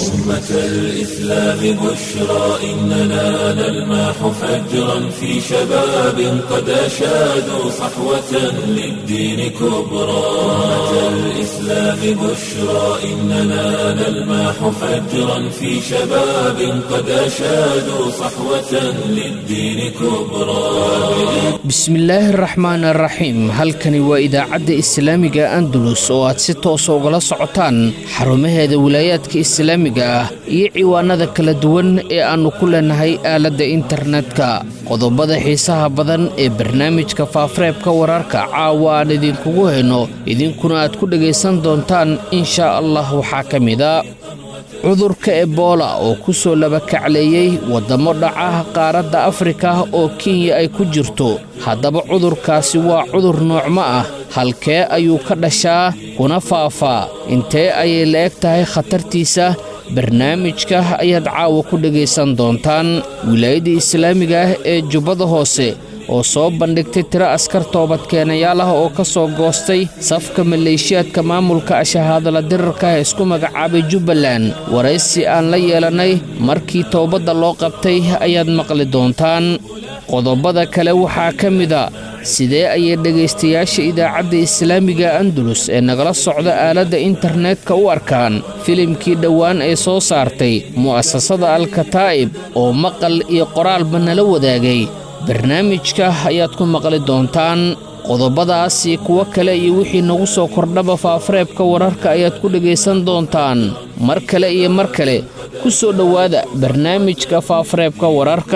أمة الإسلام بشرى إننا نلمح فجرا في شباب قد أشادوا صحوة للدين كبرى أمة الإسلام بشرى إننا نلمح فجرا في شباب قد أشادوا صحوة للدين كبرى bismillaahi araxmaan araxiim halkani waa idaacadda islaamiga andalus oo aad si toosa ugala socotaan xarumaheeda wilaayaadka islaamiga ah iyo ciwaanada kala duwan ee aannu ku leenahay aaladda internetka qodobada xiisaha badan ee barnaamijka faafareebka wararka caawa aan idinkugu hayno idinkuna aad ku dhegaysan doontaan inshaa allah waxaa ka mida cudurka ebola oo ku soo labakacleeyey waddamo dhaca qaaradda afrika oo kenya ay ku jirto haddaba cudurkaasi waa cudur noocmo ah halkee ayuu ka dhashaa kuna faafaa intee ayay la eg tahay khatartiisa barnaamijka ayaad caawa ku dhegaysan doontaan wilaayadda islaamiga ah ee jubbada hoose oo soo bandhigtay tiro askar toobadkeenayaal ah oo ka soo goostay safka maleeshiyaadka maamulka ashahaadala dirarka ee isku magacaabay jubbaland waraysi aan la yeelannay markii toobadda loo qabtay ayaad maqli doontaan qodobada kale waxaa ka mida sidee ayay dhegaystayaasha idaacadda islaamiga andalus ee nagala socda aaladda internetka u arkaan filimkii dhowaan ee soo saartay mu'asasada alkataa'ib oo maqal iyo qoraalba nala wadaagay barnaamijka ayaad ku maqli doontaan qodobadaasi kuwo kale iyo wixii nagu soo kordhaba faafareebka wararka ayaad ku dhegaysan doontaan mar kale iyo mar kale ku soo dhowaada barnaamijka faafareebka wararka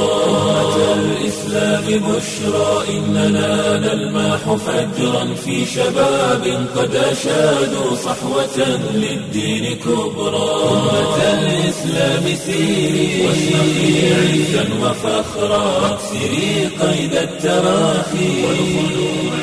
الإسلام بشرى إننا نلمح فجرا في شباب قد أشادوا صحوة للدين كبرى أمة الإسلام سيري واشرقي عزا وفخرا واكسري قيد التراخي والخلوع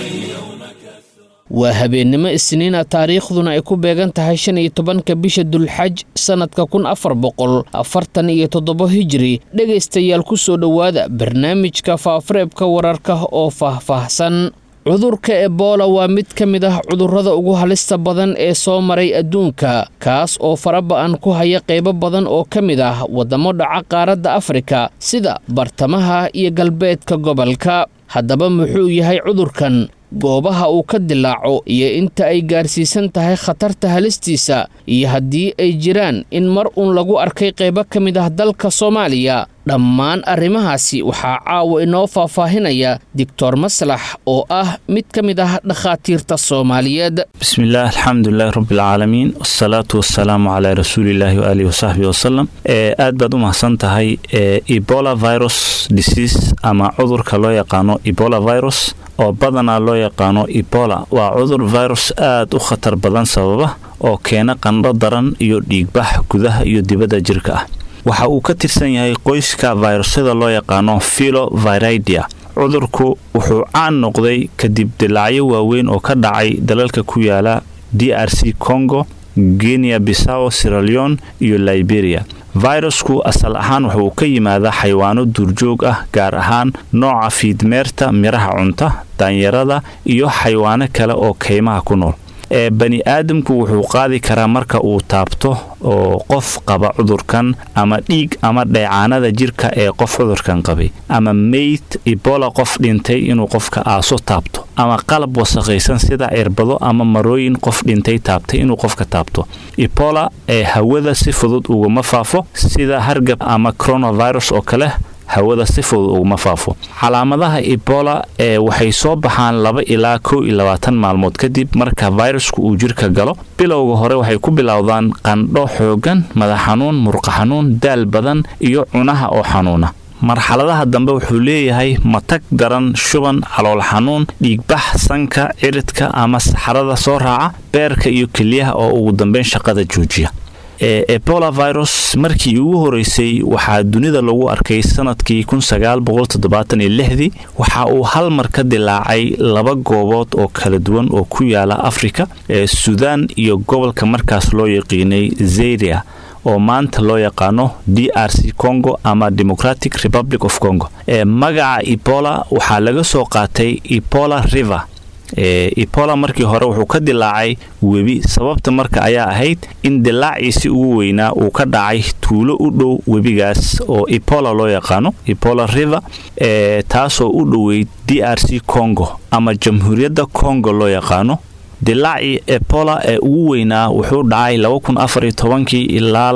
waa habeennimo isniina taariikhduna ay ku beegan tahay shan iyo tobanka bisha dulxaj sannadka kun afar boqol afartan iyo toddobo hijiri dhegaystayaal ku soo dhowaada barnaamijka faafareebka wararka oo faahfaahsan cudurka ebola waa mid ka mid ah cudurrada ugu halista badan ee soo maray adduunka kaas oo faraba'an ku haya qaybo badan oo ka mid ah waddamo dhaca qaaradda afrika sida bartamaha iyo galbeedka gobolka haddaba muxuu yahay cudurkan goobaha uu ka dilaaco iyo inta ay gaarsiisan tahay khatarta halistiisa iyo haddii ay jiraan in mar uun lagu arkay qaybo ka mid ah dalka soomaaliya dhammaan arrimahaasi waxaa caawa inoo faahfaahinaya doctor maslax oo ah mid ka mid ah dhakhaatiirta soomaaliyeed bismillaah alxamdulilahi rabbilcaalamiin wasalaatu wasalaamu calaa rasuulillaahi waaalihi wasaxbihi wasalam aad baad u mahadsan tahay ebola virus disease ama cudurka loo yaqaano ebola virus oo badanaa loo yaqaano ebola waa cudur virus aad u khatar badan sababa oo keena qandho daran iyo dhiigbax gudaha iyo dibadda jirka ah waxa uu ka tirsan yahay qoyska virusyada loo yaqaano filoviridia cudurku wuxuu caan noqday kadib dilaacyo waaweyn oo ka dhacay dalalka ku yaala d r c congo genia bisawo siraleon iyo liberia fayrasku asal ahaan wuxuu ka yimaadaa xayawaano duurjoog ah gaar ahaan nooca fiidmeerta miraha cunta daanyarada iyo xayawaano kale oo kaymaha ku nool ee bani aadamku wuxuu qaadi karaa marka uu taabto oo qof qaba cudurkan ama dhiig ama dheecaanada jirka ee qof cudurkan qabay ama meyd ebola qof dhintay inuu qofka aaso taabto ama qalab wasakhaysan sida cirbado ama marooyin qof dhintay taabtay inuu qofka taabto ebola ee hawada si fudud uguma faafo sida hargab ama coronavirus oo kale hawada si fudud uguma faafo calaamadaha ebola ee waxay soo baxaan laba ilaa kow iyo labaatan maalmood kadib marka fayrasku uu jirka galo bilowga hore waxay ku bilowdaan qandho xoogan madax xanuun murqa xanuun daal badan iyo cunaha oo xanuuna marxaladaha dambe wuxuu leeyahay matag daran shuban calool xanuun dhiigbax sanka ciridka ama saxarada soo raaca beerka iyo keliyaha oo ugu dambeyn shaqada joojiya ebola virus markii ugu horeysay waxaa dunida lagu arkay sanadkii dii waxa uu hal mar ka dilaacay laba goobood oo kala duwan oo ku yaala afrika ee suudaan iyo gobolka markaas loo yaqiinay zeria oo maanta loo yaqaano d r c congo ama democratic republic of congo ee magaca ebola waxaa laga soo qaatay ebola river ebola markii hore wuxuu ka dilaacay webi sababta marka ayaa ahayd in dilaaciisi ugu weynaa uu ka dhacay tuulo u dhow webigaas oo ebola loo yaqaano ebola river taasoo u dhoweyd d r c congo ama jamhuuriyadda congo loo yaqaano dilaacii ebola ee ugu weynaa wuxuu dhacay kii ilaa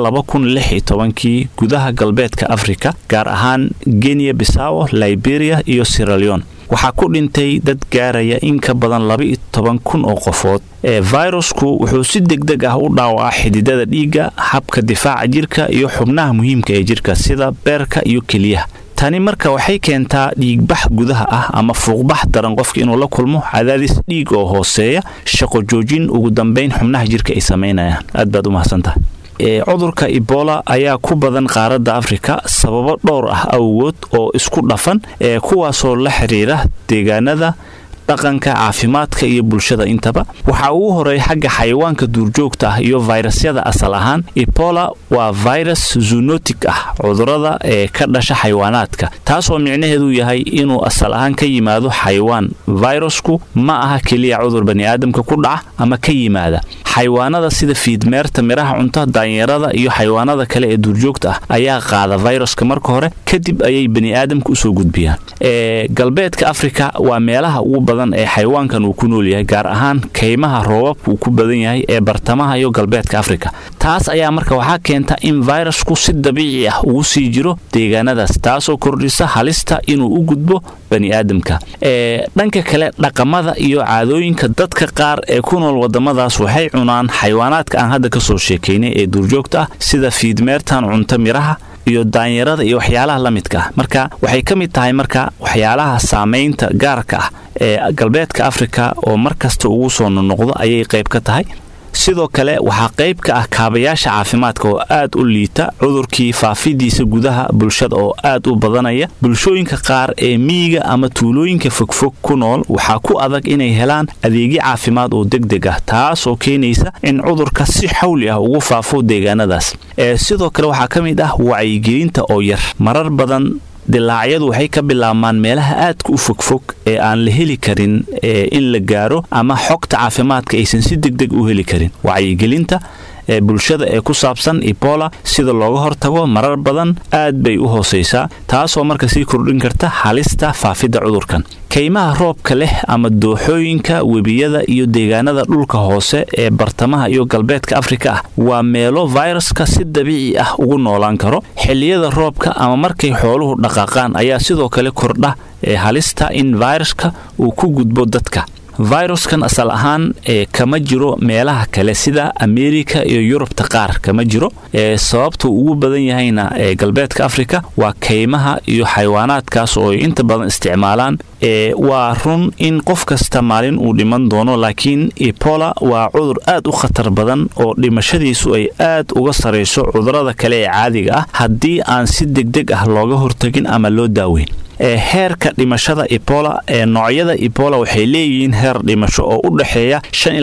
kii gudaha galbeedka afrika gaar ahaan genya bisawo liberia iyo siraleon waxaa ku dhintay dad gaaraya in ka badan kun oo qofood ee fayrusku wuxuu si degdeg ah u dhaawacaa xididada dhiigga habka difaaca jirka iyo xubnaha muhiimka ee jirka sida beerka iyo keliyaha tani marka waxay keentaa dhiigbax gudaha ah ama fuuqbax daran qofka inuu la kulmo cadaadis dhiig oo hooseeya shaqo joojin ugu dambayn xubnaha jirka ay samaynayaan aad baad u mahadsantahay cudurka ebola ayaa ku badan qaaradda afrika sababo dhowr ah awgood oo isku dhafan ee kuwaasoo la xiriira deegaanada dhaqanka caafimaadka iyo bulshada intaba waxaa ugu horeeya xagga xayawaanka duurjoogta ah iyo fayrasyada asal ahaan ebola waa virus zunotic ah cudurada ee ka dhasha xayawaanaadka taasoo micnaheedu yahay inuu asal ahaan ka yimaado xayawaan fayrasku ma aha keliya cudur baniaadamka ku dhaca ama ka yimaada xayawaanada sida fiidmeerta miraha cunta daanyarada iyo xayawaanada kale ee duurjoogta ah ayaa qaada fayraska marka hore kadib ayay baniaadamka usoo gudbiyaan galbeedka afrika waa meelaha ugu badan ee xayawaankan uu ku nool yahay gaar ahaan kaymaha roobabka uu ku badan yahay ee bartamaha iyo galbeedka afrika taas ayaa marka waxaa keenta in fayrasku si dabiici ah ugu sii jiro deegaanadaas taasoo kordhisa halista inuu u gudbo baniaadamka dhanka kale dhaqamada iyo caadooyinka dadka qaar ee ku nool wadamadaas waxay cunaan xayawaanaadka aan hadda kasoo sheekaynay ee duurjoogta ah sida fiidmeertan cunto miraha iyo daanyarada iyo waxyaalaha la midka ah marka waxay ka mid tahay marka waxyaalaha saamaynta gaarka ah ee galbeedka afrika oo mar kasta ugu soo nonoqdo ayay qayb ka tahay sidoo kale waxaa qayb ka ah kaabayaasha caafimaadka oo aad u liita cudurkii faafidiisa gudaha bulshada oo aad u badanaya bulshooyinka qaar ee miyiga ama tuulooyinka fogfog ku nool waxaa ku adag inay helaan adeegyo caafimaad oo degdeg ah taasoo keenaysa in cudurka si xawli ah ugu faafo deegaanadaas sidoo kale waxaa ka mid ah wacyigelinta oo yar marar badan dilaacyadu waxay ka bilaabmaan meelaha aadka u fogfog ee aan la heli karin in la gaaro ama xogta caafimaadka aysan si degdeg u heli karin wacyigelinta ee bulshada ee ku saabsan ebola sida looga hortago marar badan aad bay u hoosaysaa taasoo marka sii kordhin karta halista faafidda cudurkan kaymaha roobka leh ama dooxooyinka webiyada iyo deegaanada dhulka hoose ee bartamaha iyo galbeedka afrika ah waa meelo fayraska si dabiici ah ugu noolaan karo xilliyada roobka ama markay xooluhu dhaqaaqaan ayaa sidoo kale kordha ee halista in fayraska uu ku gudbo dadka fayruskan asal ahaan ee kama jiro meelaha kale sida ameerika iyo yurubta qaar kama jiro ee sababtuu ugu badan yahayna ee galbeedka afrika waa kaymaha iyo xayawaanaadkaas oo ay inta badan isticmaalaan ee waa run in qof kasta maalin uu dhiman doono laakiin ebola waa cudur aad u khatar badan oo dhimashadiisu ay aad uga sarayso cudurada kale ee caadiga ah haddii aan si degdeg ah looga hortagin ama loo daaweyn ee heerka dhimashada ebola ee noocyada ebola waxay leeyihiin heer dhimasho oo u dhexeeya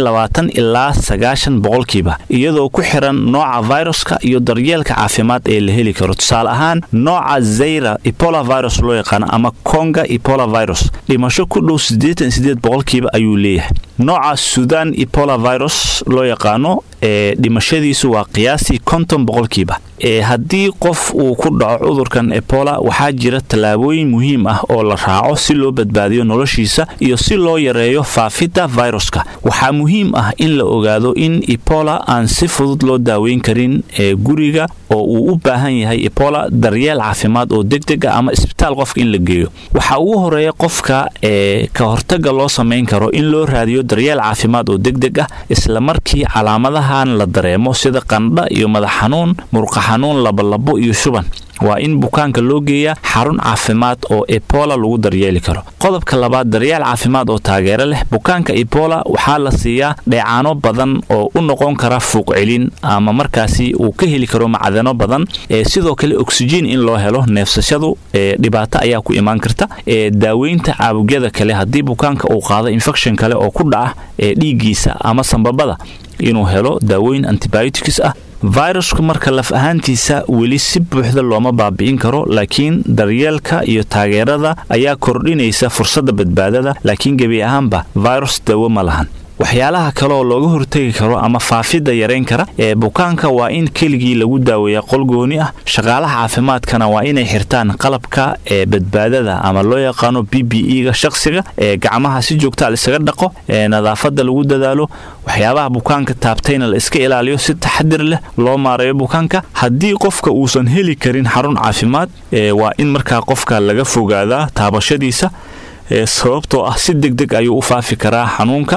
ilaa sagaashan boqolkiiba iyadoo ku xiran nooca viruska iyo daryeelka caafimaad ee la heli karo tusaale ahaan nooca zayra ebola virus loo yaqaano ama konga ebola virus dhimasho ku dhow boqolkiiba ayuu leeyahay nooca sudan ebola virus loo yaqaano ee dhimashadiisu waa qiyaastii konton boqolkiiba ee haddii qof uu ku dhaco cudurkan ebola waxaa jira tallaabooyin muhiim ah oo la raaco si loo badbaadiyo noloshiisa iyo si loo yareeyo faafidda viruska waxaa muhiim ah in la ogaado in ebola aan si fudud loo daaweyn karin ee guriga oo uu u baahan yahay ebola daryeel caafimaad oo degdeg ah ama isbitaal qofka in la geeyo waxaa ugu horeeya qofka ee ka hortaga loo samayn karo in loo raadiyo daryeel caafimaad oo degdeg ah isla markii calaamadahan la dareemo sida qandha iyo madax xanuun murqa xanuun labolabo iyo shuban waa in bukaanka loo geeyaa xarun caafimaad oo ebola lagu daryeeli karo qodobka labaad daryeel caafimaad oo taageero leh bukaanka ebola waxaa la siiyaa dheecaano badan oo u noqon kara fuuq celin ama markaasi uu ka heli karo macdano badan ee sidoo kale oksijiin in loo helo neefsashadu ee dhibaato ayaa ku imaan karta ee daaweynta caabugyada kale haddii bukaanka uu qaado infection kale oo ku dhaca ee dhiiggiisa ama sambabada inuu helo daawooyin antibiotics ah virusku marka laf ahaantiisa weli si buuxda looma baabi'in karo laakiin daryeelka iyo taageerada ayaa kordhinaysa fursadda badbaadada laakiin gebi ahaanba virus dawo ma lahan waxyaalaha kale oo looga hortegi karo ama faafidda yarayn kara ee bukaanka waa in keligii lagu daaweeya qol gooni ah shaqaalaha caafimaadkana waa inay xirtaan qalabka ee badbaadada ama loo yaqaano b b e-ga shaqsiga ee gacmaha si joogta laisaga dhaqo ee nadaafadda lagu dadaalo waxyaabaha bukaanka taabtayna la iska ilaaliyo si taxadir leh loo maareeyo bukaanka haddii qofka uusan heli karin xarun caafimaad waa in markaa qofka laga fogaadaa taabashadiisa sababtoo ah si deg deg ayuu u faafi karaa xanuunka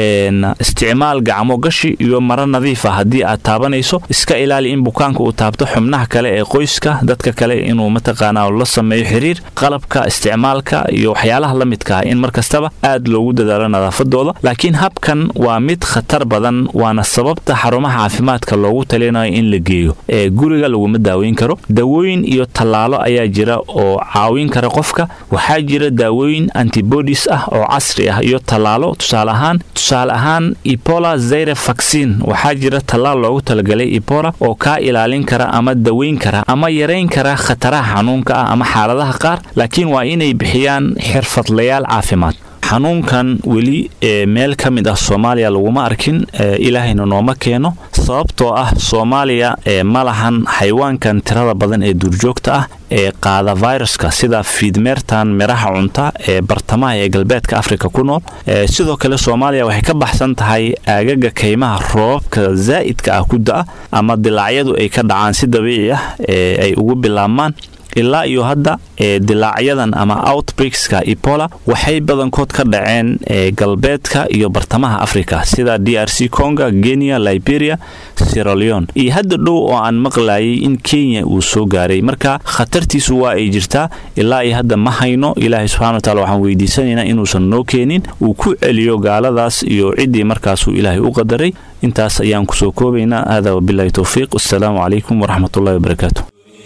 isticmaal gacmo gashi iyo maro nadiif ah haddii aad taabanayso iska ilaali in bukaanka uu taabto xubnaha kale ee qoyska dadka kale inuu mataqaanaa la sameeyo xiriir qalabka isticmaalka iyo waxyaalaha la midka ah in mar kastaba aad loogu dadaalo nadaafadooda laakiin habkan waa mid khatar badan waana sababta xarumaha caafimaadka loogu talinayo in la geeyo ee guriga laguma daaweyn karo dawooyin iyo tallaalo ayaa jira oo caawin kara qofka waxaa jira daawooyin antibodies ah oo casri ah iyo tallaalo tusaale ahaan tusaale ahaan ebola zaire vaccine waxaa jira tallaal loogu talagalay ebola oo kaa ilaalin kara ama daweyn kara ama yarayn kara khataraha xanuunka ah ama xaaladaha qaar laakiin waa inay bixiyaan xirfadlayaal caafimaad xanuunkan weli ee meel ka mid ah soomaaliya laguma arkin ilaahayna nooma keeno sababtoo ah soomaaliya ee ma lahan xayawaankan tirada badan ee duurjoogta ah ee qaada viruska sida fiidmeertan miraha cunta ee bartamaha ee galbeedka afrika ku nool sidoo kale soomaaliya waxay ka baxsan tahay aagaga kaymaha roobabka zaa'idka ah ku da-a ama dilaacyadu ay ka dhacaan si dabiici ah ee ay ugu bilaabmaan ilaa iyo hadda ee dilaacyadan ama outbreakska ebola waxay badankood ka dhaceen ee galbeedka iyo bartamaha africa sida d r c conga kenya liberia siraleon iyo hadda dhow oo aan maqlayay in kenya uu soo gaaray marka khatartiisu waa ay jirtaa ilaa iyo hadda ma hayno ilaahay subxana wa taala waxaan weydiisanaynaa inuusan noo keenin uu ku celiyo gaaladaas iyo ciddii markaasuu ilaahay u qadaray intaas ayaan kusoo koobaynaa hada wabilahi towfiiq wassalaamu calaykum waraxmatullahi wabarakaatu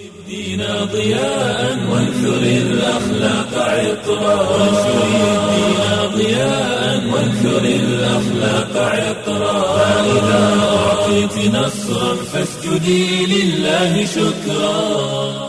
دينا ضياء وانثر الأخلاق عطرا وانثر الدين ضياء وانثر الأخلاق عطرا فإذا أعطيت نصرا فاسجدي لله شكرا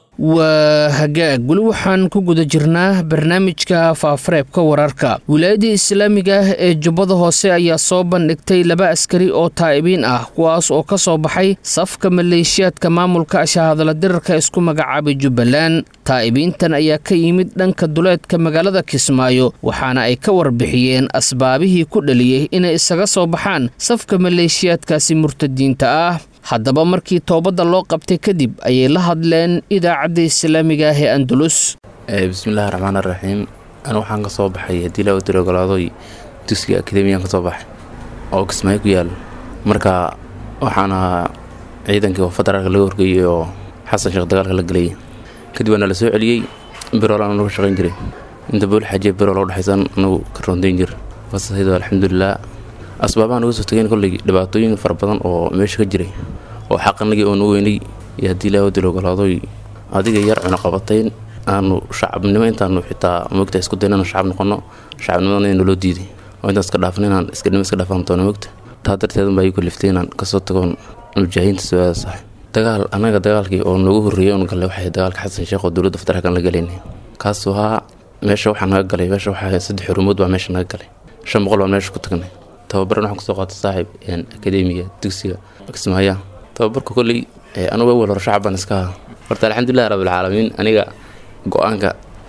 waa hagaag weli waxaan ku guda jirnaa barnaamijka faafareebka wararka wilaayadda islaamiga ah ee jubbada hoose ayaa soo bandhigtay laba askari oo taa'ibiin ah kuwaas oo ka soo baxay safka maleeshiyaadka maamulka shahadala dirarka isku magacaabay jubbaland taa'ibiintan ayaa ka yimid dhanka duleedka magaalada kismaayo waxaana ay ka warbixiyeen asbaabihii ku dhaliyey inay isaga soo baxaan safka maleeshiyaadkaasi murtadiinta ah haddaba markii toobadda loo qabtay kadib ayay la hadleen idaacadda islaamiga ah ee andalus bismillahi raxmaan araxiim anu waxaan ka soo baxay haddii laa udira ogolaadoy dugsiga akademiyaan ka soo baxay oo kismaayo ku yaal marka waxaan ahaa ciidankii oo federaalka laga horgeeyey oo xasan sheekh dagaalka la gelayay kadib waana la soo celiyey birool aan uga shaqayn jiray inta bool xajiya birool oo dhexaysan anugu ka roondayn jir fasahaydo alxamdulilah asbaabahan uga soo tageen kolley dhibaatooyin fara badan oo meesha ka jiray oo xaqanagii oonu weynay iyo haddii laa wadil ogolaadoy adiga yar cunaqabatayn aanu shacabnimo intaanu xitaa mogta isku dayn inaanu shacab noqono shacabnimadana in naloo diiday oo intaan iska dhaafan inaan iskanimo iska dhaafan doono mogta taa darteedan baa igu kaliftay inaan kasoo tagoon mujaahidiinta soo-aada sax dagaal annaga dagaalkii oo noogu horreeyay oon gallay waxay dagaalka xasan sheekh oo dowladda federaalkan la galaynay kaasoo ahaa meesha waxaa naga galay meesha waxaa saddex xurumood baa meesha naga galay shan boqol baan meesha ku tagnay tababaran waxaan kusoo qaatay saaxiib akademiga dugsiga kismaaya tababarka kolley anugu awal hore shacab baan iska ahaa horta alxamdulilah rabbilcaalamiin aniga go-aanka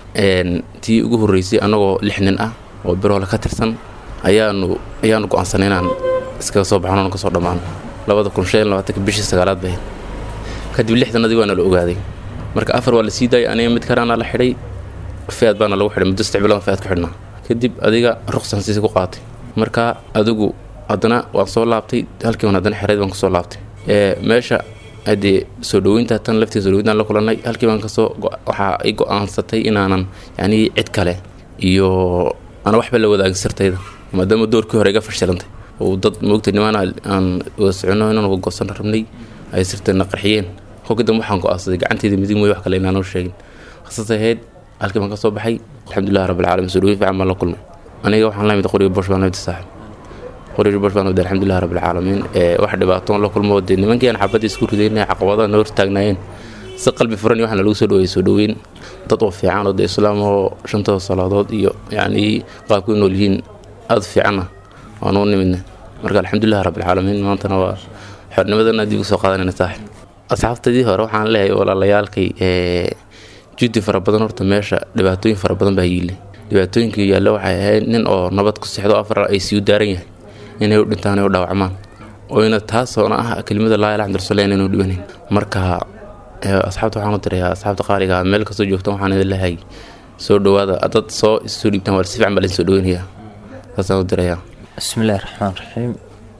tii ugu horreysay annagoo lix nin ah oo biroole ka tirsan ayaanu ayaanu go-aansanay inaan iskaga soo baxno kasoo dhammaano labada kun shan labaatanka bishii sagaalaad bay kadib lixdanadii waana la ogaaday marka afar waa la sii daayay aniga mid karaana la xidhay feed baana lagu xidhay muddo saddex bilood feed ku xidhnaa kadib adiga ruqsan siisi ku qaatay marka adigu haddana waan soo laabtay halkii waan haddana xereyd baan kusoo laabtay meesha haddee soo dhaweynta tan laftii soo dhaweyntaan la kulannay halkii baan kasoo waxaa i go-aansatay inaanan yacnii cid kale iyo aan waxba la wadaagin sirtayda maadaama doorkii hore iga fashilantay oo dad moogtay nimaan aan wada soconno inaan wada goosan rabnay ay sirtayna qarxiyeen kolkii dambe waxaan go-aansaday gacanteyda midig mooy wax kale inaanoo sheegin khasasay ahayd halkii baan kasoo baxay alxamdulilah rabbilcaalamiin soo dhaweyn fiican baan la kulmay aniga waxaan la mid qoriga bosh baan la mid saaxib qoriir bosh baan wada alxamdulilah rabbilcaalamiin wax dhibaatoon la kulmo dee nimankiiaan xabadii isku ridaynay caqabadaha na hortaagnaayeen si qalbi furan iyo waxna lagu soo dhaweeyey soo dhaweyn dad oo fiican oo dee islaam oo shantooda salaadood iyo yacni qaabku nool yihiin aada fiicanna waan u nimidna marka alxamdulilah rabbilcaalamiin maantana waa xornimadana dib usoo qaadanayna saaxib asxaabtadii hore waxaan leeyahay walaalayaalkay judi fara badan horta meesha dhibaatooyin fara badan baa yiile dhibaatooyinkii yaalla waxay ahayd nin oo nabad ku sexdo afar ay sii daaran yahay inay u dhintaan ay u dhaawacmaan oyna taasoona ah kelimada laa ilaha illallah inaynu dhibanayn marka asxaabta waxaan u dirayaa asxaabta qaaliga meel kastoo joogtaan waxaan idin leeyahay soo dhawaada dad soo soo dhiibtaan waa si fiican baa laydin soo dhaweynayaa saasaan u dirayaa bismillahi raxmaan raxiim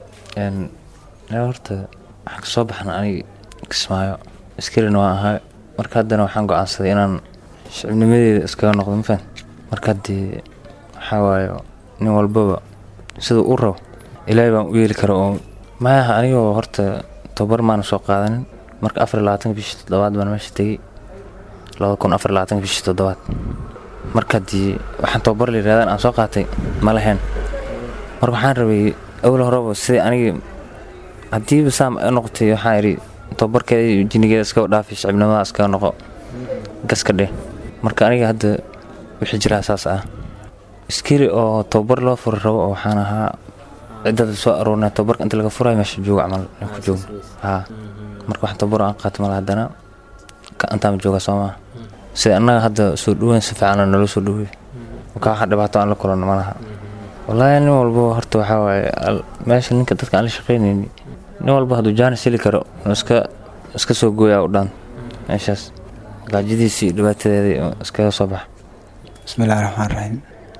horta waxaan kasoo baxna aniga kismaayo askarina waan ahaa marka haddana waxaan go-aansaday inaan shicibnimadeeda iskaga noqdo mafan marka haddii waxaa waayo nin walbaba siduu u rabo ilaahay baan u yeeli kara oo maaha anigoo horta tobar maana soo qaadanin marka afar iyo labaatanka bishii toddobaad baan meesha tegey labada kun afar iyo labaatanka bishii toddobaad marka haddii waxaan tobar la yidhahdaan aan soo qaatay ma lahayn marka waxaan rabay awal horeba sidai anigi haddiiba saam noqotay waxaan idhi tobarkeeda jinigeeda iskaga dhaafi shicibnimada iskaga noqo gaska dheh marka aniga hadda wixii jiraa saas ah iskari oo tobar loo furi rabo oo waxaan ahaa ciddada soo aroornay tobarka inta laga furayo meesha jooga camal ku joogo haa marka waxaan tobar aan qaata mala haddana intaama jooga soo maa sida annaga hadda soo dhaweyn si fiican naloo soo dhaweey marka waxa dhibaato aan la kulanno malaha wallaahi nin walba horta waxaa waaye meesha ninka dadka aan la shaqaynayni nin walba hadduu jaanis heli karo iska iska soo gooyaa u dhaan meeshaas gaajadiisii dhibaatadeedii iskaga soo baxa bismillahi raxmaan raxiim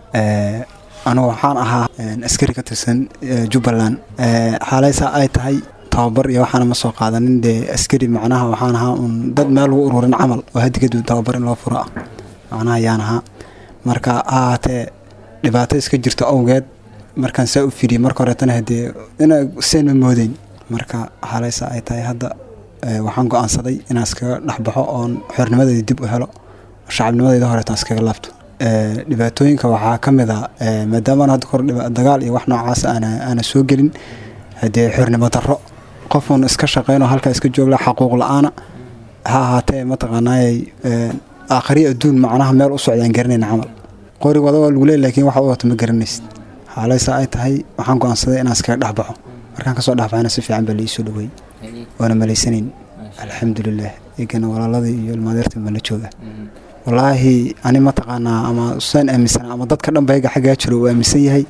anugu waxaan ahaa askari ka tirsan jubbaland xaalaysaa ay tahay tababar iyo waxaana ma soo qaadanin dee askari macnaha waxaan ahaa un dad meel lagu ururin camal oo haddi kadib tababar in loo furo ah macnaha ayaan ahaa marka ha ahaatee dhibaato iska jirto awgeed markaan saa u fidiyey marka horeetana hadee ina seen ma moodeyn marka xaalaysa ay tahay hadda waxaan go-aansaday inaan iskaga dhexbaxo oon xornimadeeda dib u helo shacabnimadeyda horeetaan iskaga laabto dhibaatooyinka waxaa ka mid a maadaama hadda kor dagaal iyo wax noocaas aana soo gelin hadee xornimo darro qofuun iska shaqeynoo halkaa iska joogla xaquuq la-aana ha ahaatee mataqaanaayay aakhriya adduun macnaha meel u socdaan garanayna camal qorig wada waa lagu leey lakiin waxa u wato ma garanaysid xaalaysa ay tahay waxaan go-aansaday inaan iskaga dhexbaxo markaan kasoo dhexbaxayna si fiican baa laii soo dhaweey waana malaysanayn alxamdulilah egana walaaladii iyo ilmaadeerta mala jooga wallaahi ani mataqaanaa ama saan aaminsanaa ama dadka dhan bayga xaggaa jiro uu aaminsan yahay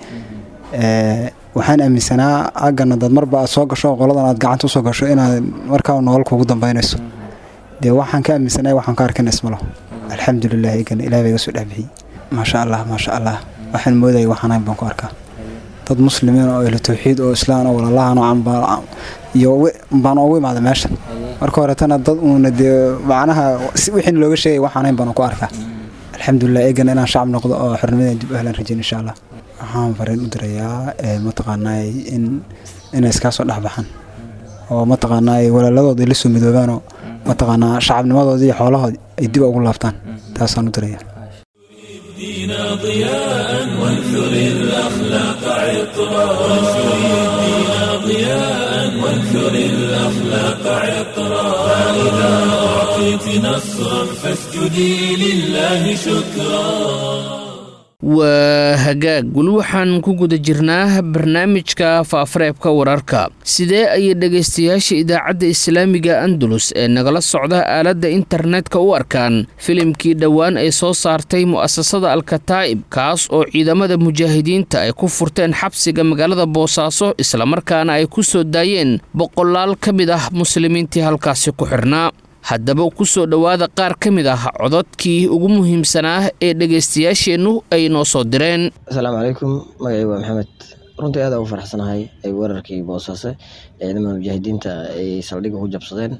waxaan aaminsanaa aggana dad marba aad soo gasho qoladan aad gacanta usoo gasho inaad markaa nolol kugu dambaynayso dee waxaan ka aaminsanay waxaan ka arkana ismalo alxamdulilah egana ilaah baa iga soo dhexbixiyey maasha allah maasha allah waxaan moodayay waxaanayn baan ku arkaa dad muslimiin oo ehlu tawxiid oo islaan oo walaalahan oo iyo baan ugu imaada meesha marka horetana dad uuna dee macnaha wixii looga sheegay waxaanayn baan ku arkaa alxamdulilah eegana inaan shacab noqdo oo xornimadan dib u helaan rajayn insha allah waxaan fariin u dirayaa mataqaanaa in inay iskaa soo dhexbaxaan oo mataqaanaa walaaladooda la soo midoobaanoo mataqaanaa shacabnimadoodii iyo xoolahoodii ay dib ugu laabtaan taasaan u dirayaa دينا ضياء وانثر الأخلاق عطرا وانثر الدين ضياء وانثر الأخلاق عطرا فإذا أعطيت نصرا فاسجدي لله شكرا waa hagaag weli waxaan ku guda jirnaa barnaamijka faafareebka wararka sidee ayay dhegaystayaasha idaacadda islaamiga andalus ee nagala socda aaladda internetka u arkaan filimkii dhowaan ay soo saartay mu'asasada alkataa'ib kaas oo ciidamada mujaahidiinta ay ku furteen xabsiga magaalada boosaaso islamarkaana ay ku soo daayeen boqolaal ka mid ah muslimiintii halkaasi ku xidhnaa haddaba ku soo dhowaada qaar ka mid ah cododkii ugu muhiimsanaa ee dhegaystayaasheennu ay noo soo direen asalaamu calaykum magacay waa maxamed runtii aad ugu faraxsanahay ay weerarkii boosaaso ee ciidamada mujaahidiinta ay saldhigga ku jabsadeen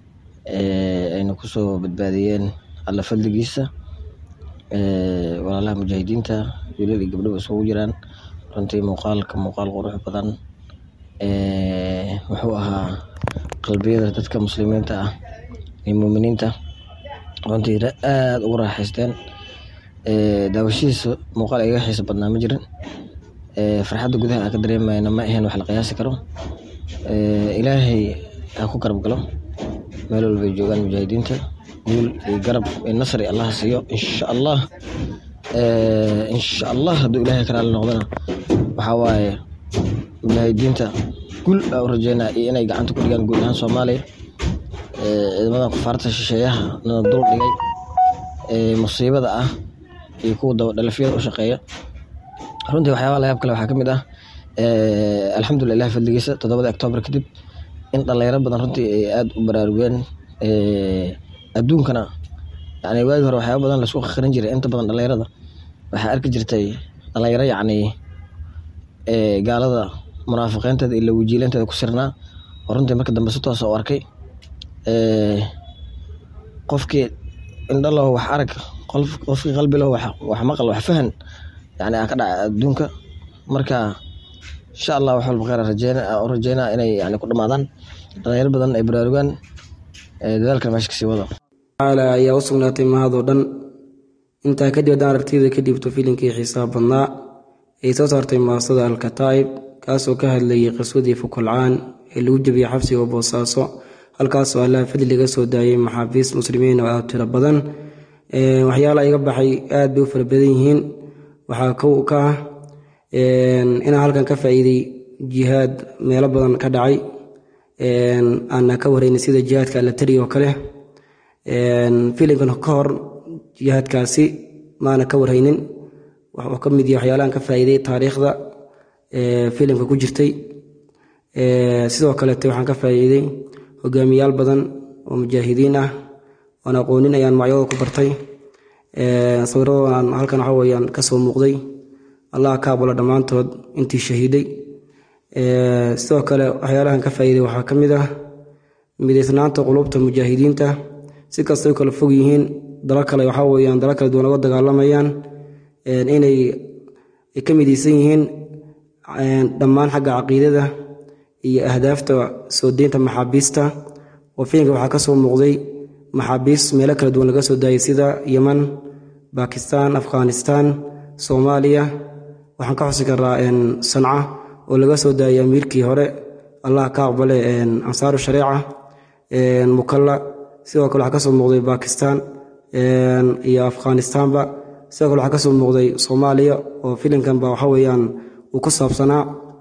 ayna kusoo badbaadiyeen alla fadligiisa walaalaha mujaahidiinta wiilal iyo gabdhaba isugu jiraan runtii muuqaalka muuqaal qurux badan wuxuu ahaa qalbiyada dadka muslimiinta ah iyo muuminiinta runtii aada ugu raaxaysteen daawashadiisa muuqaal iga xiisa badnaa ma jirin farxadda gudaha aan ka dareemayna ma ahayn wax la qiyaasi karo ilaahay ha ku garab galo meel walbay joogaan mujaahidiinta guul iyo garab iyo nasri allah siiyo insha allah insha allah hadduu ilaahay ka raali noqdona waxaa waaye mujaahidiinta guul aa u rajeynaa iyo inay gacanta ku dhigaan guud ahaan soomaaliya ciidamadan kufaarta shisheeyaha nana dul dhigay musiibada ah iyo kuwa dabadhalafyada u shaqeeya runtii waxyaabaha layaab kale waxaa ka mid ah alxamdulilah ilahi fadligiisa toddobada octoobar kadib in dhalinyaro badan runtii ay aada u baraarugeen adduunkana yani waagi hore waxyaaba badan laisku qarin jiray inta badan dhalinyarada waxaa arki jirtay dhalinyaro yacni gaalada munaafiqiinteeda iyo lawijiilanteeda ku sirnaa oo runtii marka dambe si toosa u arkay qofkii indhalow wax arag qofkii qalbilow wax maqal wax fahan yani aa ka dhaca adduunka marka insha allah wax walba kheyr u rajeynaa inay yani ku dhamaadaan dhalinyaro badan ay baraarugaan dadaalkan meesha kasii wada tacaala ayaa u sugnaatay mahadoo dhan intaa kadib haddaan aragtiyada ka dhiibto filimkii xiisaha badnaa ay soo saartay maasada alkataa'ib kaasoo ka hadlayay qiswadii fukulcaan ee lagu jebiyey xabsiga boosaaso halkaasoo allaha fadli laga soo daayay maxaabiist muslimiin oo aad tiro badan waxyaala iga baxay aad bay u fara badan yihiin waxaa kow ka ah inaan halkan ka faa'iiday jihaad meelo badan ka dhacay aana ka warraynay sida jihaadka allatari oo kale filimkan ka hor jihaadkaasi maana ka warhaynin wuxuu ka mid yahay waxyaalahan ka faa'iiday taariikhda filimka ku jirtay sidoo kaleete waxaan ka faa'iiday hogaamiyaal badan oo mujaahidiin ah oon aqoonin ayaan magacyadooda ku bartay sawiradoodan halkan waxa weyaan ka soo muuqday allah ka aqbalo dhammaantood intii shahiiday sidoo kale waxyaalahan ka faa'iiday waxaa ka mid ah midaysnaanta qulubta mujaahidiinta si kastay u kala fog yihiin dalo kale waxaa weyaan dalo kale duwan uga dagaalamayaan inay ka midaysan yihiin dhammaan xagga caqiidada iyo ahdaafta soo deynta maxaabiista oo filimka waxaa ka soo muuqday maxaabiis meelo kala duwan laga soo daayay sida yeman bakistan afghanistan soomaaliya waxaan ka xusi karaa sanca oo laga soo daayay amiirkii hore allah ka aqbale ansaaru shareeca mukalla sidoo kale waxaa ka soo muuqday bakistan iyo afghanistanba sidoo kale waxaa ka soo muuqday soomaaliya oo filimkanba waxa weeyaan uu ku saabsanaa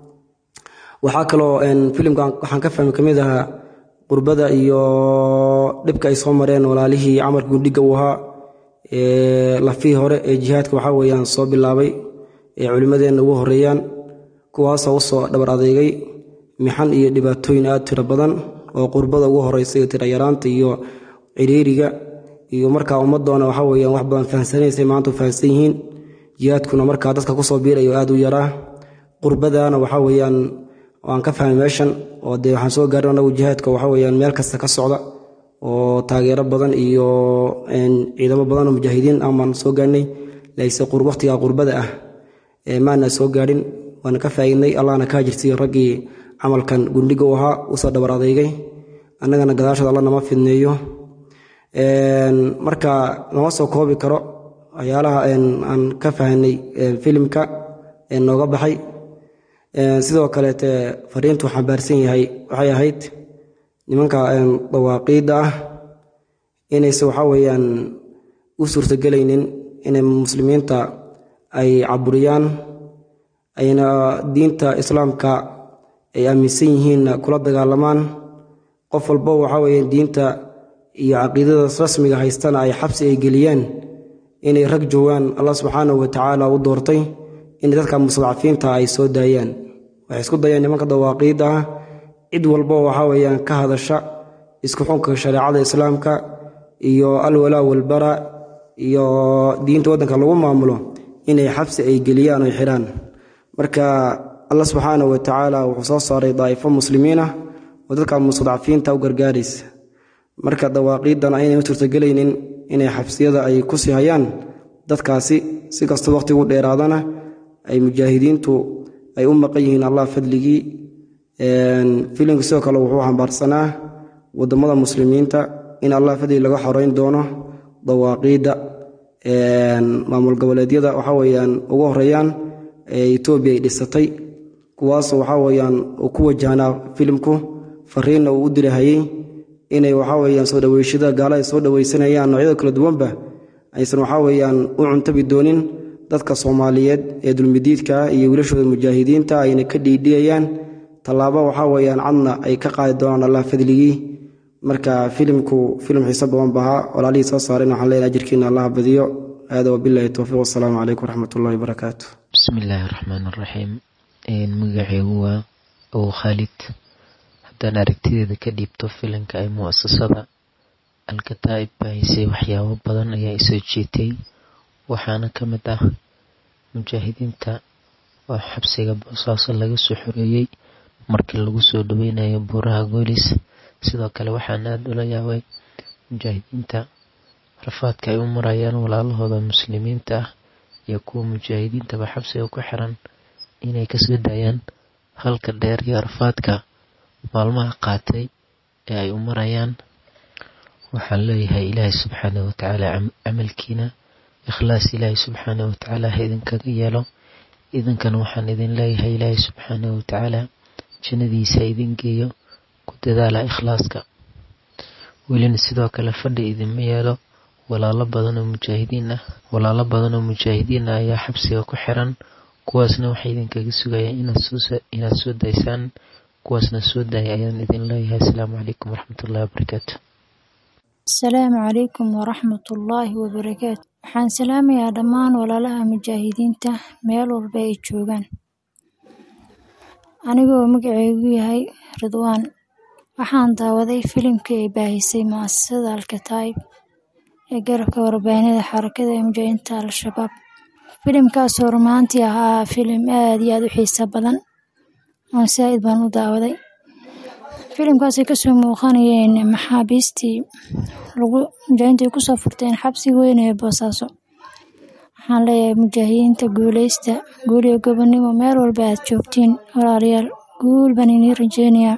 waxaa kaloo filimkan waxaan ka fahmi kamid ahaa qurbada iyo dhibka ay soo mareen walaalihii camarka gundhiga uu ahaa lafihii hore ee jihaadka waxaa weyaan soo bilaabay ee culimmadeenna ugu horeeyaan kuwaasoo usoo dhabar adeegay mixan iyo dhibaatooyin aad tiro badan oo qurbada ugu horeysa iyo tirayaraanta iyo ciriiriga iyo markaa ummadoona waxa weyaan wax badan fahamsanaysay maanta u fahamsan yihiin jihaadkuna markaa dadka kusoo biirayo aad u yaraa qurbadana waxa weyaan waan ka fahmay meeshan oo dee waxaan soo gaarin anagu jihaadka waxa weyaan meel kasta ka socda oo taageero badan iyo ciidamo badan oo mujaahidiin ah baan soo gaarnay layse waqtiga qurbada ah maana soo gaadhin waana ka faa'iidnay allahna ka hajirsiiyo raggii camalkan gundhiga u ahaa usoo dhabar adeygay annagana gadaashooda alla nama fidneeyo marka lama soo koobi karo waxyaalaha aan ka fahanay filimka nooga baxay sidoo kaleete fariintu xambaarsan yahay waxay ahayd nimanka dawaaqiidda ah inayse waxa weeyaan u suurtagelaynin inay muslimiinta ay caburiyaan ayna diinta islaamka ay aaminsan yihiinna kula dagaalamaan qof walbo waxa weeyaan diinta iyo caqiidada rasmiga haystana ay xabsi ay geliyaan inay rag joogaan allah subxaanahu watacaala u doortay inay dadka mustadcafiinta ay soo daayaan waxay isku dayaan nimanka dawaaqiidda ah cid walbo waxa weeyaan ka hadasha isku xunka shareecada islaamka iyo alwalaa walbara iyo diinta waddanka lagu maamulo inay xabsi ay geliyaan oy xidhaan marka allah subxaanahu watacaala wuxuu soo saaray daa'ifo muslimiin ah oo dadka mustadcafiinta u gargaaraysa marka dawaaqiiddana aynay u suurtagelaynin inay xabsiyada ay ku sii hayaan dadkaasi si kastoo waqhtigu dheeraadana ay mujaahidiintu ay u maqan yihiin allah fadligii filimka sidoo kale wuxuu xambaarsanaa wadamada muslimiinta in allah fadli laga xoreyn doono dawaaqiidda maamul goboleedyada waxa weyaan ugu horeeyaan ee etoobiya ay dhisatay kuwaasoo waxaa weyaan uu ku wajahnaa filimku fariinna uu u dirahayey inay waxaa weyaan soo dhaweeshada gaala ay soo dhaweysanayaan noocyada kala duwanba aysan waxaa weyaan u cuntabi doonin dadka soomaaliyeed ee dulmidiidka iyo wiilashooda mujaahidiinta ayna ka dhiidhiyayaan tallaabo waxaa weyaan cadna ay ka qaadi doonaan allah fadligii marka filimku filim xiiso badan bahaa walaalihii soo saareen waxaan leenahay ajirkiina allah badiyo aada wabilahi towfiiq wasalaamu calaykum waraxmatullahi wabarakaatu bismillaahi raxmaan raxiim magaceygu waa ow khaalid haddaan aragtideeda ka dhiibto filimka ay muasasada alkataa'ib baahisay waxyaabo badan ayaa isoo jeetay waxaana ka mid ah mujaahidiinta oo xabsiga boosaaso laga soo xoreeyey markii lagu soo dhaweynayo buuraha goolis sidoo kale waxaan aada ula yaabay mujaahidiinta rafaadka ay u marayaan walaalahooda muslimiinta ah iyo kuwa mujaahidiintaba xabsiga ku xiran inay kasoo daayaan halka dheer iyo rafaadka maalmaha qaatay ee ay u marayaan waxaan leeyahay ilaahay subxaanahu watacaala camalkiina ikhlaas ilaahay subxaanahu watacaala ha idinkaga yeelo idinkana waxaan idin leeyahay ilaahay subxaanahu watacaala jannadiisa ha idin geeyo ku dadaala ikhlaaska welina sidoo kale fadhi idinma yeelo walaalo badan oo mujaahidiin ah walaalo badan oo mujaahidiin ah ayaa xabsiga ku xiran kuwaasna waxay idinkaga sugayaan inaad soo daysaan kuwaasna soo daaya ayaan idin leeyahay asalaamu calaykum waraxmatullahi wabarakaatu asalaamu calaykum waraxmatullaahi wabarakaatu waxaan salaamayaa dhammaan walaalaha mujaahidiinta meel walba ay joogaan anigoo magaceygu yahay ridwaan waxaan daawaday filimkii ay baahisay mu'asasada alkataa'ib ee garabka warbaahinada xarakada ee mujaahidiinta al-shabaab filimkaasoo rumaantii ahaa filim aad iyo aad u xiiso badan oon saa'id baan u daawaday filimkaasay kasoo muuqanayeen maxaabiistii lagu mujaahidiinta ay kusoo furteen xabsiga weyn ee boosaaso waxaan leeyahay mujaahidiinta guuleysta guul iyo gobonnimo meel walba aad joogtiin walaalayaal guul baan inii rajeynayaa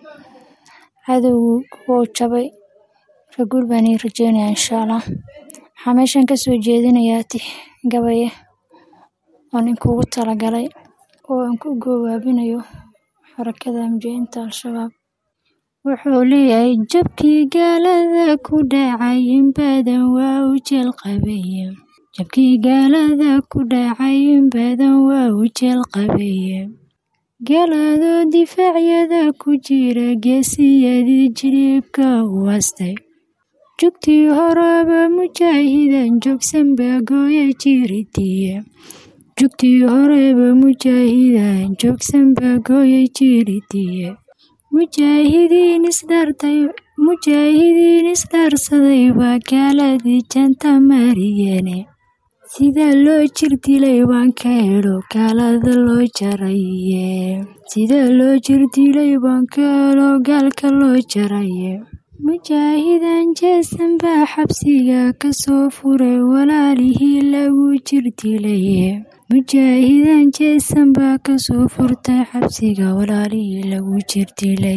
cadowgu wuu jabay marka guul baan inii rajeynayaa insha allah waxaa meeshan kasoo jeedinayaa tix gabaye oon inkugu talagalay oo aan ku goowaabinayo xarakada mujaahidiinta al-shabaab wuxuu leeyahay jabkii gaalada ku dhacay in badan waa u jeel qabaye jabkii gaalada ku dhacay in badan waa u jeel qabaye gaaladoo difaacyada ku jira geesiyadii jilibka u hastay jugtii horeba mujaahidan joogsanba gooya jiridiye jugtii horeba mujaahidan joogsanba gooya jiridiye mujaahidiin isdhartay mujaahidiin isdhaarsaday waa gaaladii janta mariyeene sida loo jir dilay waan ka helo gaalada loo jaraye sida loo jir dilay waan ka helo gaalka loo jaraye mujaahidan jeesan baa xabsiga kasoo furay walaalihii lagu jir dilaye mujaahidan jeesan baa kasoo furtay xabsiga walaalihii lagu jir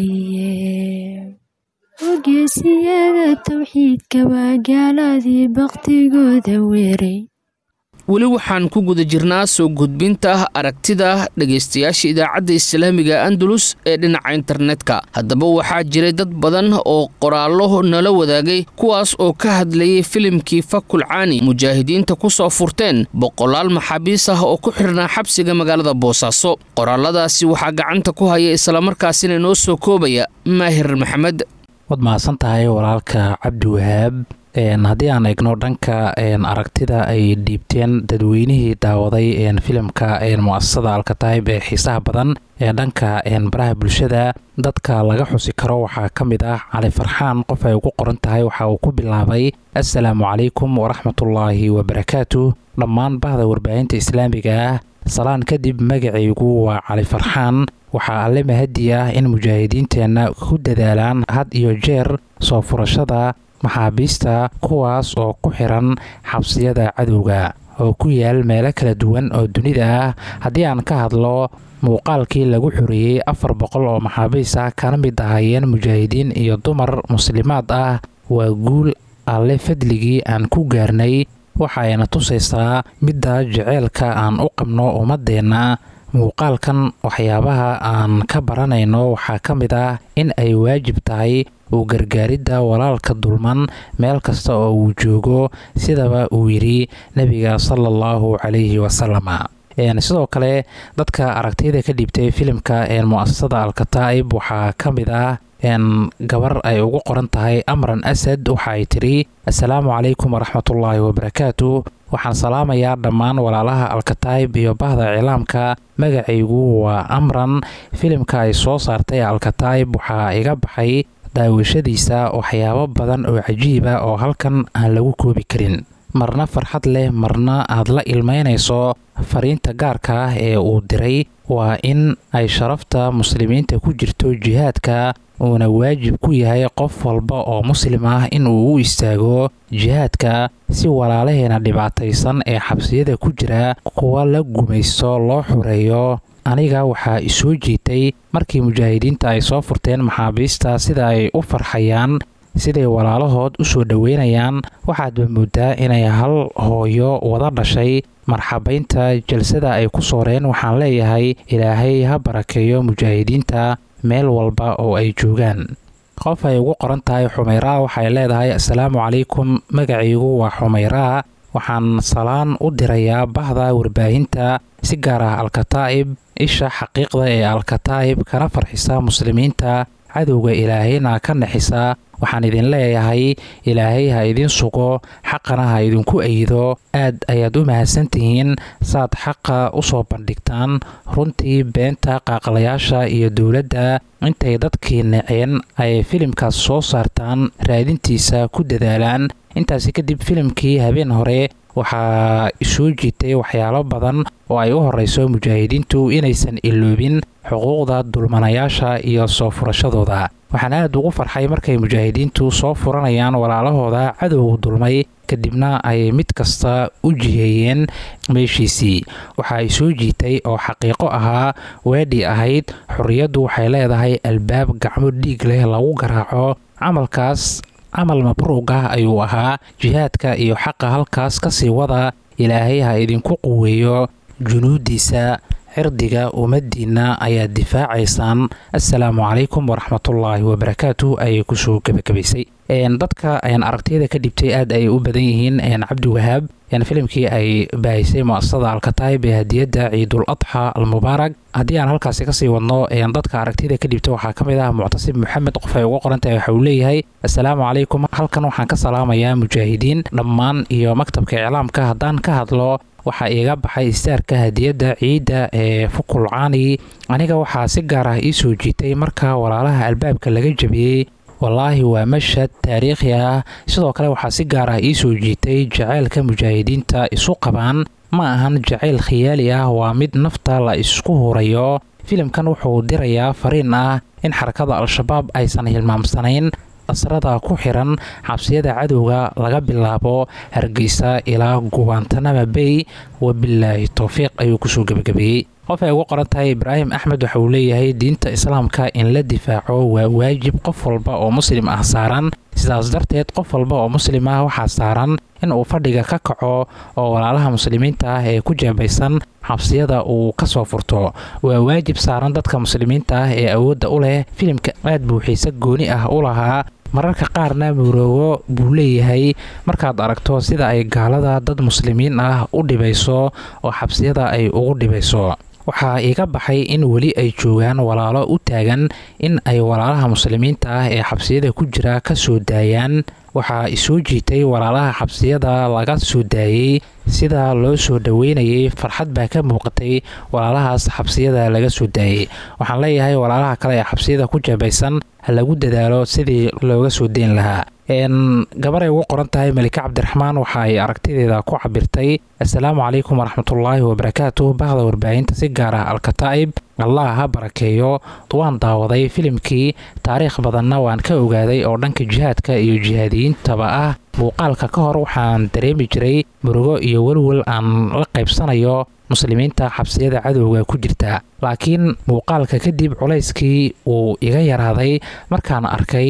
dilaye ogeesiyada towxiidka waa gaaladii baktigooda weeray weli waxaan ku guda jirnaa soo gudbinta aragtida dhegaystayaasha idaacadda islaamiga andalus ee dhinaca internetka haddaba waxaa jiray dad badan oo qoraallo nala wadaagay kuwaas oo ka hadlayay filimkii fakul caani mujaahidiinta ku soo furteen boqolaal maxaabiis ah oo ku xidhnaa xabsiga magaalada boosaaso qoraalladaasi waxaa gacanta ku haya islamarkaasina inoo soo koobaya maahir maxamed waad mahadsan tahay walaalka cabdi wahaab haddii aan eegno dhanka aragtida ay dhiibteen dadweynihii daawaday filimka muasasada alkataib ee xiisaha badan ee dhanka baraha bulshada dadka laga xusi karo waxaa ka mid ah cali farxaan qof ay ugu qoran tahay waxa uu ku bilaabay assalaamu calaykum waraxmatullaahi wabarakaatu dhammaan bahda warbaahinta islaamiga ah salaan kadib magacaygu waa cali farxaan waxaa alle mahadi ah in mujaahidiinteenna ku dadaalaan had iyo jeer soo furashada maxaabiista kuwaas oo ku xiran xabsiyada cadowga oo ku yaal meelo kala duwan oo dunida ah haddii aan ka hadlo muuqaalkii lagu xoreeyey afar boqol oo maxaabiis ah kana mid ahaayeen mujaahidiin iyo dumar muslimaad ah waa guul alle fadligii aan ku gaarnay waxayna tusaysaa midda jaceylka aan u qabno ummadeenna muuqaalkan waxyaabaha aan ka baranayno waxaa ka mid ah in ay waajib tahay uu gargaaridda walaalka dulman meel kasta oo uu joogo sidaba uu yidhi nebiga sala allahu calayhi wasalama sidoo kale dadka aragtiyada ka dhiibtay filimka mu'asasada alkataa'ib waxaa ka mid ah gabar ay ugu qoran tahay amran asad waxa ay tidhi assalaamu calaykum waraxmatullaahi wabarakaatu waxaan salaamayaa dhammaan walaalaha alkataa'ib iyo bahda cilaamka magacaygu waa amran filimka ay soo saartay alkataa'ib waxaa iga baxay daawashadiisa waxyaabo badan oo cajiiba oo halkan aan lagu koobi karin marna farxad leh marna aad la ilmaynayso fariinta gaarka ah ee uu diray waa in ay sharafta muslimiinta ku jirto jihaadka uuna waajib ku yahay qof walba oo muslim ah inuu u istaago jihaadka si walaalaheena dhibaataysan ee xabsiyada ku jira kuwa la gumaysto loo xureeyo aniga waxaa isoo jiitay markii mujaahidiinta ay soo furteen maxaabiista sida ay u farxayaan siday walaalahood u soo dhoweynayaan waxaadba moodaa inay hal hooyo wada dhashay marxabaynta jalsada ay ku sooreen waxaan leeyahay ilaahay ha barakeeyo mujaahidiinta meel walba oo ay joogaan qof ay ugu qoran tahay xumayraa waxay leedahay assalaamu calaykum magacaygu waa xumayraa waxaan salaan u dirayaa bahda warbaahinta si gaar ah alkataa'ib isha xaqiiqda ee alkataa'ib kana farxisa muslimiinta cadowga ilaahayna ka naxisa waxaan idin leeyahay ilaahay ha idin sugo xaqana ha idinku ayido aad ayaad u mahadsantihiin saad xaqa u soo bandhigtaan runtii beenta qaaqlayaasha iyo dowladda intay dadkii naceen ay filimkaas soo saartaan raadintiisa ku dadaalaan intaasi kadib filimkii habeen hore waxaa soo jiitay waxyaalo badan oo ay u horeyso mujaahidiintu inaysan iloobin xuquuqda dulmanayaasha iyo soo furashadooda waxaan aad ugu farxay markay mujaahidiintu soo furanayaan walaalahooda cadowga dulmay kadibna ay mid kasta u jiheeyeen meeshiisii waxa ay soo jiitay oo xaqiiqo ahaa weedhii ahayd xorriyaddu waxay leedahay albaab gacmo dhiig leh lagu garaaco camalkaas camal mabruuq ah ayuu ahaa jihaadka iyo xaqa halkaas ka sii wada ilaahay ha idinku quweeyo junuudiisa cirdiga ummaddiinna ayaad difaacaysaan assalaamu calaykum waraxmatullaahi wabarakaatu ayay kusoo gebagabaysay dadka aragtiyada ka dhibtay aad ay u badan yihiin cabdiwahaab filimkii ay baahisay muasasada alkataib ee hadiyadda ciidul adxa almubaarak haddii aan halkaasi kasii wadno dadka aragtiyada ka dhibta waxaa ka mid ah muctasib maxamed qof ay uga qorantahay waxa uu leeyahay assalaamu calaykum halkan waxaan ka salaamayaa mujaahidiin dhammaan iyo maktabka iclaamka haddaan ka hadlo waxaa iiga baxay istaarka hadiyadda ciidda ee fukulcaani aniga waxaa si gaar ah ii soo jiitay marka walaalaha albaabka laga jabiyey wallaahi waa mashhad taariikhi ah sidoo kale waxaa si gaar ah ii soo jiitay jacaylka mujaahidiinta isu qabaan ma ahan jacayl khiyaali ah waa mid nafta la isku hurayo filimkan wuxuu dirayaa fariin ah in xarakada al-shabaab aysan hilmaamsanayn asrada ku xiran xabsiyada cadowga laga bilaabo hargeysa ilaa gubaantanama bay wabilaahi towfiiq ayuu kusoo gebagabeeyey qof ay ugu qoran tahay ibraahim axmed waxa uu leeyahay diinta islaamka in la difaaco waa waajib qof walba oo muslim ah saaran sidaas darteed qof walba oo muslim ah waxaa saaran in uu fadhiga ka kaco oo walaalaha muslimiinta ah ee ku jeebaysan xabsiyada uu ka soo furto waa waajib saaran dadka muslimiinta ah ee awoodda u leh filimka aad buu xiise gooni ah u lahaa mararka qaarna muroogo buu leeyahay markaad aragto sida ay gaalada dad muslimiin ah u dhibayso oo xabsiyada ay ugu dhibayso waxaa iga baxay in weli ay joogaan walaalo u taagan in ay walaalaha muslimiinta ah ee xabsiyada ku jira ka soo daayaan waxaa isoo jiitay walaalaha xabsiyada laga soo daayey sida loo soo dhoweynayay farxad baa ka muuqatay walaalahaas xabsiyada laga soo daayey waxaan leeyahay walaalaha kale ee xabsiyada ku jeebaysan ha lagu dadaalo sidii looga soo deyn lahaa gabaray ugu qoran tahay malika cabdiraxmaan waxa ay aragtideeda ku cabirtay assalaamu calaykum waraxmatullaahi wabarakaatu bahda warbaahinta si gaar ah alkataa'ib allah ha barakeeyo waan daawaday filimkii taariikh badanna waan ka ogaaday oo dhanka jihaadka iyo jihaadiyiintaba ah muuqaalka ka hor waxaan dareemi jiray murugo iyo welwel aan la qaybsanayo muslimiinta xabsiyada cadowga ku jirta laakiin muuqaalka kadib culayskii uu iga yaraaday markaan arkay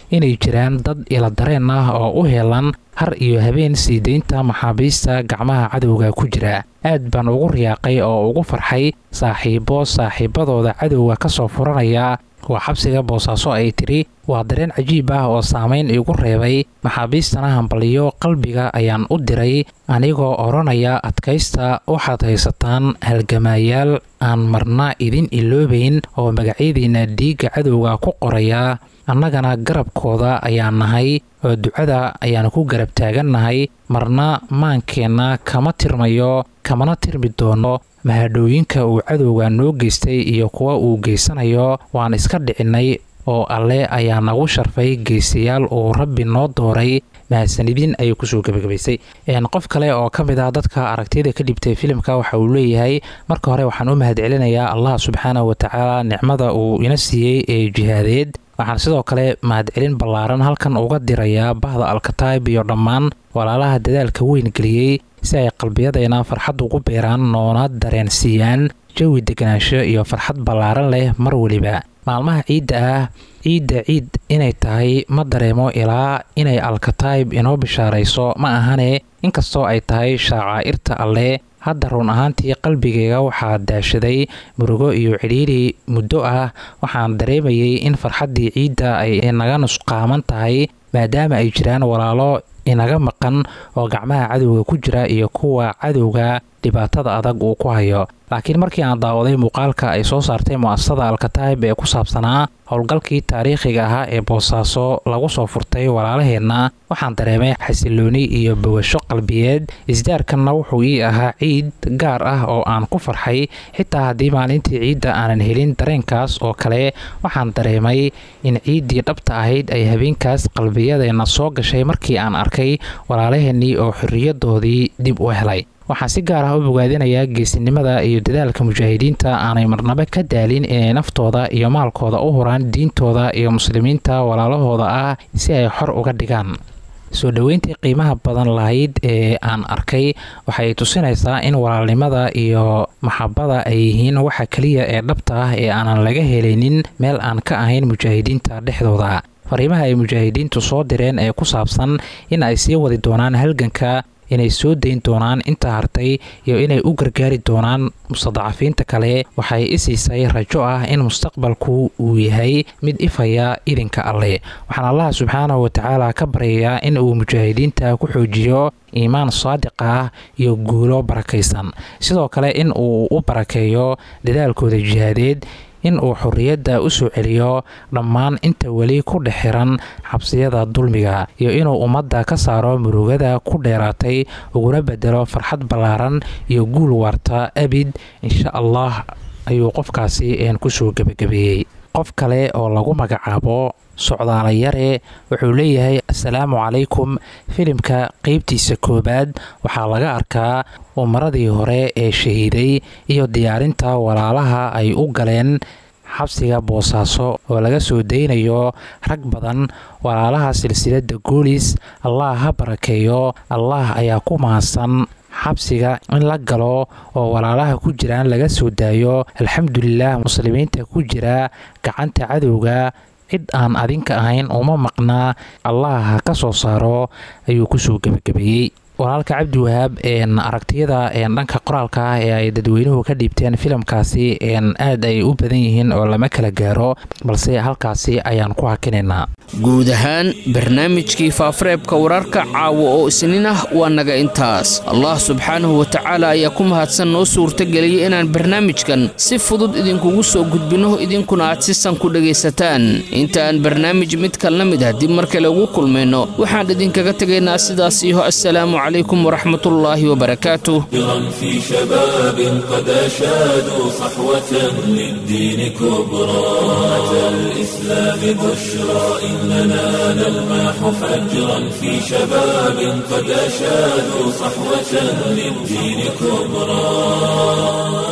inay jiraan dad iladareen ah oo u helan har iyo habeen sii deynta maxaabiista gacmaha cadowga ku jira aad baan ugu riyaaqay oo ugu farxay saaxiibo saaxiibadooda cadowga ka soo furanaya waa xabsiga boosaaso ay tidhi waa dareen cajiib ah oo saamayn igu reebay maxaabiistana hambaliyo qalbiga ayaan u diray anigoo odhanaya adkaysta waxaad haysataan halgamaayaal aan marna idin iloobayn oo magacyadiinna dhiigga cadowga ku qoraya annagana garabkooda ayaan nahay oo ducada ayaan ku garab taagannahay marna maankeenna kama tirmayo kamana tirmi doono mahadhooyinka uu cadowga noo geystay iyo kuwa uu geysanayo waan iska dhicinnay oo alle ayaa nagu sharfay geesiyaal uu rabbi noo dooray mahadsanidin ayay kusoo gebagabaysay qof kale oo ka mid ah dadka aragtiyada ka dhibtay filimka waxa uu leeyahay marka hore waxaan u mahadcelinayaa allah subxaanahu watacaala nicmada uu ina siiyey ee jihaadeed waxaan sidoo kale mahadcelin ballaaran halkan uga dirayaa bahda alkataib iyo dhammaan walaalaha dadaalka weyn geliyey si ay qalbiyadeena farxad ugu beeraan noona dareensiiyaan jawi deganaansho iyo farxad ballaaran leh mar weliba maalmaha ciidda ah ciidda ciid inay tahay ma dareemo ilaa inay alkataib inoo bishaarayso ma ahane inkastoo ay tahay shacaa'irta alle hadda run ahaantii qalbigayga waxaa daashaday murugo iyo cidhiiri muddo ah waxaan dareemayay in farxaddii ciidda ay naga nusqaaman tahay maadaama ay jiraan walaalo inaga maqan oo gacmaha cadowga ku jira iyo kuwa cadowga dhibaatada adag uu ku hayo laakiin markii aan daawaday muuqaalka ay soo saartay mu'asasada alkataib ee ku saabsanaa howlgalkii taariikhiga ahaa ee boosaaso lagu soo furtay walaalaheenna waxaan dareemay xasilooni iyo bawasho qalbiyeed isdaarkanna wuxuu ii ahaa ciid gaar ah oo aan ku farxay xitaa haddii maalintii ciidda aanan helin dareenkaas oo kale waxaan dareemay in ciiddii dhabta ahayd ay habeenkaas qalbiyadeenna soo gashay markii aan arkay walaalaheennii oo xorriyadoodii dib u helay waxaan si gaar ah u bogaadinayaa geesinimada iyo dadaalka mujaahidiinta aanay marnabo ka daalin inay naftooda iyo maalkooda u huraan diintooda iyo muslimiinta walaalahooda ah si ay xor uga dhigaan soo dhoweyntii qiimaha badan lahayd ee aan arkay waxay tusinaysaa in walaalnimada iyo maxabada ay yihiin waxa keliya ee dhabta ah ee aanan laga helaynin meel aan ka ahayn mujaahidiinta dhexdooda fariimaha ay mujaahidiintu soo direen ee ku saabsan in ay sii wadi doonaan halganka inay soo dayn doonaan inta hartay iyo inay u gargaari doonaan mustadacafiinta kale waxay isiisay rajo ah in mustaqbalku uu yahay mid ifaya idinka alle waxaan allaha subxaanahu watacaala ka baryayaa in uu mujaahidiinta ku xoojiyo iimaan saadiq ah iyo guulo barakaysan sidoo kale in uu u barakeeyo dadaalkooda jihaadeed in uu xorriyadda u soo celiyo dhammaan inta weli ku dhex xiran xabsiyada dulmiga iyo inuu ummadda ka saaro murugada ku dheeraatay uguna bedelo farxad ballaaran iyo guul waarta abid insha allah ayuu qofkaasi een kusoo gebagabeeyey qof kale oo lagu magacaabo socdaala yare wuxuu leeyahay assalaamu calaykum filimka qeybtiisa koowaad waxaa laga arkaa umaradii hore ee shahiiday iyo diyaarinta walaalaha ay u galeen xabsiga boosaaso oo laga soo daynayo rag badan walaalaha silsiladda goolis allah ha barakeeyo allah ayaa ku mahadsan xabsiga in la galo oo walaalaha ku jiraan laga soo daayo alxamdulilah muslimiinta ku jira gacanta cadowga cid aan adinka ahayn uma maqnaa allah ha ka soo saaro ayuu kusoo gebagabeeyey walaalka cabdiwahaab aragtiyada dhanka qoraalka ah ee ay dadweynuhu ka dhiibteen filimkaasi aad ay u badan yihiin oo lama kala gaaro balse halkaasi ayaan ku hakinaynaa guud ahaan barnaamijkii faafareebka wararka caawa oo isniin ah waa naga intaas allah subxaanahu watacaala ayaa ku mahadsan noo suurtageliyay inaan barnaamijkan si fudud idinkugu soo gudbinno idinkuna aad si san ku dhegaysataan inta aan barnaamij mid kalna mid ah dib mar kale ugu kulmayno waxaan idinkaga tegaynaa sidaas iyo assalaamu calaykum waraxmatullaahi wabarakaatuh في شباب قد أشادوا صحوة للدين كبرى أتى الإسلام بشرى إننا نلمح فجرا في شباب قد أشادوا صحوة للدين كبرى